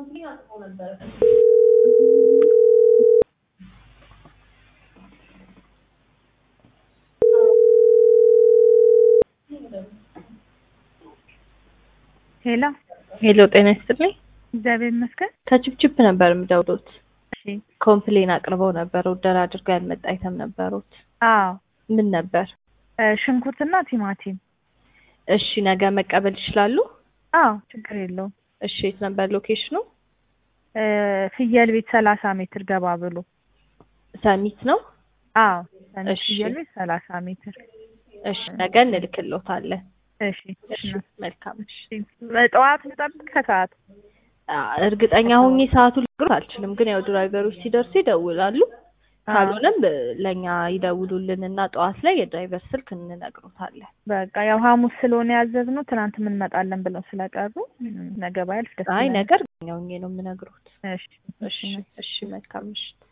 ሄሎ ሄሎ ጤና ይስጥልኝ። እግዚአብሔር ይመስገን። ከችፕችፕ ነበር የምደውሉት። እሺ ኮምፕሌን አቅርበው ነበር። ኦርደር አድርገው ያልመጣ አይተም ነበሩት። አዎ ምን ነበር? እ ሽንኩርትና ቲማቲም። እሺ ነገ መቀበል ይችላሉ? አዎ ችግር የለውም። እሺ የት ነበር ሎኬሽኑ? እ ፍየል ቤት ሰላሳ ሜትር ገባ ብሎ። ሰሚት ነው። አዎ ሰሚት እሺ። ፍየል ቤት ሰላሳ ሜትር። እሺ ነገ እንልክሎታለን። እሺ እሺ መልካም። እሺ ጠዋት ልጠብቅ ከሰዓት? አ፣ እርግጠኛ ሆኜ ሰዓቱን ልነግሮት አልችልም፣ ግን ያው ድራይቨሮች ሲደርሱ ይደውላሉ። ካልሆነም ብ- ለእኛ ይደውሉልን እና ጠዋት ላይ የድራይቨር ስልክ እንነግሮታለን። በቃ ያው ሐሙስ ስለሆነ ያዘዝነው ትናንት እንመጣለን ብለው ስለቀሩ ነገ ባያልፍ ደስ አይ ይለኛል። ነገር እርግጠኛ ሆኜ ነው የምነግሮት። እሺ እሺ እሺ መልካም ምሽት።